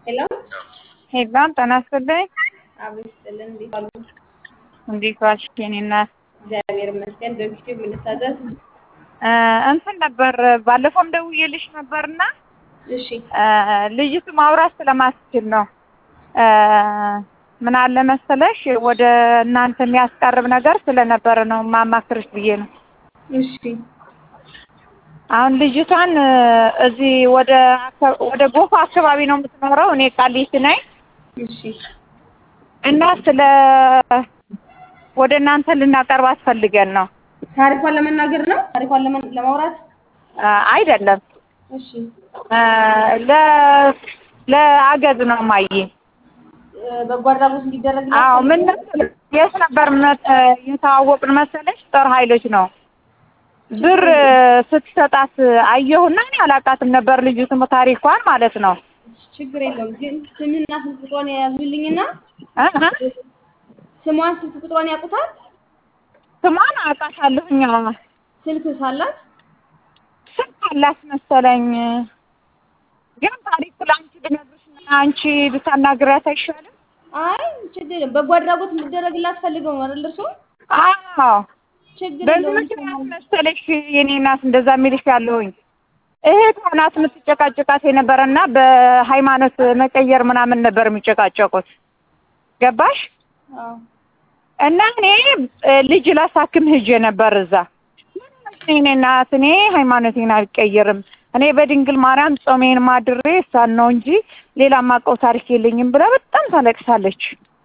ሄሎ ሄሎ ጤና ይስጥልኝ። አብሮ ይስጥልን። እንዴት ዋሉ? እንዴት ዋልሽ የኔ እናት? እግዚአብሔር ይመስገን። በፊት የምንታዘዝ እ እንትን ነበር ባለፈውም ደውዬልሽ ነበርና እሺ እ ልጅቱ ማውራት ስለማትችል ነው። እ ምን አለ መሰለሽ ወደ እናንተ የሚያስቀርብ ነገር ስለነበረ ነው ማማክርሽ ብዬ ነው። እሺ አሁን ልጅቷን እ እዚህ ወደ አካ- ወደ ጎፋ አካባቢ ነው የምትኖረው። እኔ ቃሊቲ ነኝ እሺ እና ስለ ወደ እናንተ ልናቀርባት ፈልገን ነው። ታሪኳን ለመናገር ነው። ታሪኳን ለመ- ለማውራት እ አይደለም እሺ እ ለ ለአገዝ ነው ማየ እ በጎ አድራጎት እንዲደረግላት አዎ ምን መሰለሽ የት ነበር መ- የተዋወቅን መሰለሽ ጦር ኃይሎች ነው ብር ስትሰጣት አየሁና እኔ አላውቃትም ነበር ልጅቱም ታሪኳን ማለት ነው ችግር የለውም ግን ስምና ስልክ ቁጥሯን የያዙልኝና እ እ ስሟን ስልክ ቁጥሯን ያውቁታል። ስሟን አውቃታለሁኝ አዎ ስልክ ሳላት ስልክ አላት መሰለኝ ግን ታሪኩ ለአንቺ ብነግርሽና አንቺ ብታናግሪያት አይሻልም አይ ችግር የለም። በጎ አድራጎት እንዲደረግላት ፈልገው ነው አይደል እርሶ? አዎ ችግር በዚህ የለውም። ምክንያት መሰለሽ የኔ እናት እንደዛ የሚልሽ ያለሁኝ እህቷ ናት የምትጨቃጨቃት የነበረና በሃይማኖት መቀየር ምናምን ነበር የሚጨቃጨቁት ገባሽ አዎ እና እኔ እ ልጅ ላሳክም ሂጄ ነበር እዛ እኔ እናት እኔ ሃይማኖቴን አልቀይርም እኔ በድንግል ማርያም ጾሜን ማድሬ እሷን ነው እንጂ ሌላ ማውቀው ታሪክ የለኝም ብላ በጣም ታለቅሳለች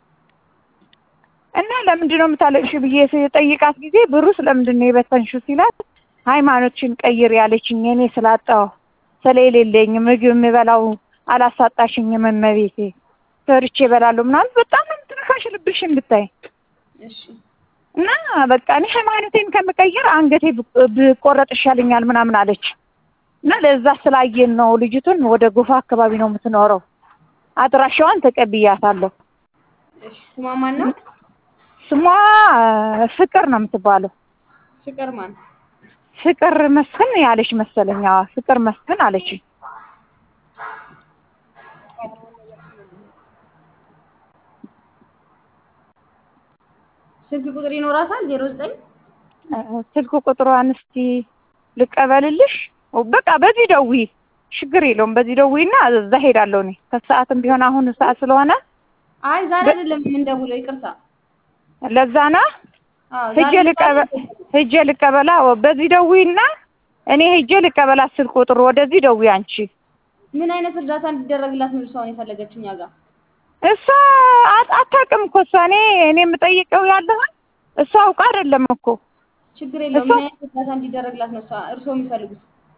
እና ለምንድን ነው የምታለቅሽ ብዬ ስጠይቃት ጊዜ ብሩ ስለምንድን ነው የበተንሽው ሲላት ሃይማኖትሽን ቀይር ያለችኝ እኔ ስላጣሁ ስለሌለኝ ምግብ የምበላው አላሳጣሽኝም እመቤቴ ሰርቼ እበላለሁ ምናምን በጣም ነው የምትነካሽ ልብሽን ብታይ እሺ እና በቃ እኔ ሃይማኖቴን ከምቀይር አንገቴ ብ- ብቆረጥ ይሻለኛል ምናምን አለች እና ለዛ ስላየን ነው ልጅቱን ወደ ጎፋ አካባቢ ነው የምትኖረው አድራሻዋን ተቀብያታለሁ እሺ ስሟ ማን ነው? ስሟ እ ፍቅር ነው የምትባለው ፍቅር ማን? ፍቅር መስፍን ያለች መሰለኝ አዎ ፍቅር መስፍን አለች ስልክ ቁጥር ይኖራታል? ዜሮ ዘጠኝ እ ስልክ ቁጥሯን እስቲ ልቀበልልሽ በቃ በዚህ ደውዪ ችግር የለውም በዚህ ደውዪና እዛ ሄዳለሁ እኔ ከሰዓትም ቢሆን አሁን ሰዓት ስለሆነ አይ ዛሬ አይደለም የምንደውለው፣ ይቅርታ። ለዛ ነው አዎ ሂጄ ዛሬ ልቀበል ሂጄ ልቀበላ በዚህ ደውዪና እኔ ሂጄ ልቀበላት ስልክ ቁጥር ወደዚህ ደውዪ አንቺ ምን አይነት እርዳታ እንዲደረግላት ነው እሷን የፈለገችው እኛ ጋር? እሷ አት- አታውቅም እኮ እሷ እኔ እኔ የምጠይቀው ያለሁን እሷ አውቃ አይደለም እኮ ችግር የለውም። እሷ- ምን አይነት እርዳታ እንዲደረግላት ነው እሷ እርሶ የሚፈልጉት?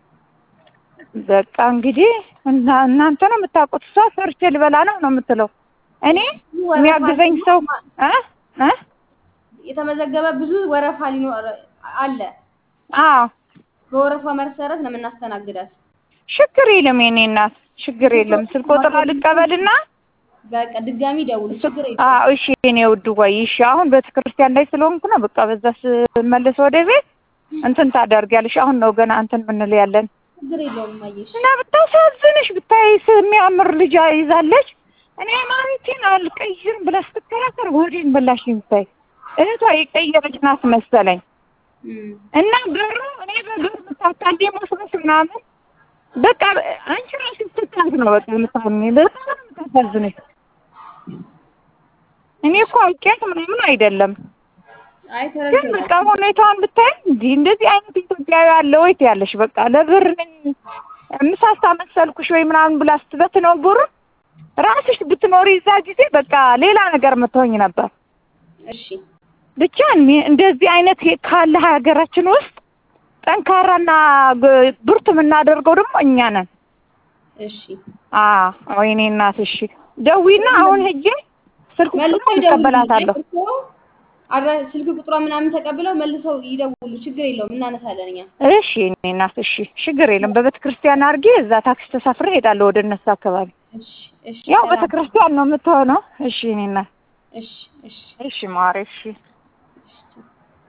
በቃ እንግዲህ እና እናንተ ነው የምታውቁት እሷ ሰርቼ ልበላ ነው ነው የምትለው እኔ የሚያግዘኝ ሰው እ እ የተመዘገበ ብዙ ወረፋ ሊኖር አለ። አዎ በወረፋ መሰረት ነው የምናስተናግዳት። ችግር የለም የኔ እናት ችግር የለም ስልክ ቁጥር ልቀበልና በቃ ድጋሚ ደውሉ። ችግር የለም። አዎ እሺ የኔ ውድ ወይ እሺ አሁን ቤተክርስቲያን ላይ ስለሆንኩ ነው በቃ በዛ ስመለስ ወደ ቤት እንትን ታደርጊያለሽ አሁን ነው ገና እንትን ምንል ያለን ችግር የለውም። አየሽ እና ብታሳዝንሽ ብታይ የሚያምር ልጅ ይዛለች እኔ ሃይማኖቴን አልቀይርም ብላ ስትከራከር ወዴን በላሽ ብታይ እህቷ የቀየረች ናት መሰለኝ እም፣ እና ብሩ እኔ በብር ምታታንዴ መስሎሽ ምናምን በቃ አንቺ ራስሽ ስትታዝ ነው በቃ የምታምኝ በጣም ነው የምታሳዝነሽ እኔ እኮ አውቄያት ምናምን አይደለም አይ ግን ተረድተናል። በቃ ሁኔታዋን ብታይ እንዲህ እንደዚህ አይነት ኢትዮጵያዊ አለ ወይ ትያለሽ በቃ ለብር ነኝ ምሳሳ መሰልኩሽ ወይ ምናምን ብላ ስትበትነው ብሩ ራስሽ ብትኖሪ እዛ ጊዜ በቃ ሌላ ነገር የምትሆኝ ነበር እሺ ብቻ እኔ- እንደዚህ አይነት የ- ካለ ሀገራችን ውስጥ ጠንካራና ግ- ብርቱ የምናደርገው ደግሞ እኛ ነን እሺ አዎ ወይኔ እናት እሺ ደዊና አሁን ሄጄ ስልክ መልሰው ቁጥሩን እቀበላታለሁ ይደውሉ። አድራ ስልክ ቁጥሯ ምናምን ተቀብለው መልሰው ይደውሉ። ችግር የለውም እናነሳለን እኛ። እሺ እኔ እናት እሺ ችግር የለም በቤተ ክርስቲያን አድርጌ እዛ ታክሲ ተሳፍሬ እሄዳለሁ ወደ እነሱ አካባቢ እሺ እሺ ያው ሰላም። ቤተ ክርስቲያን ነው የምትሆነው እሺ እኔ እናት እሺ እሺ እሺ ማሬ እሺ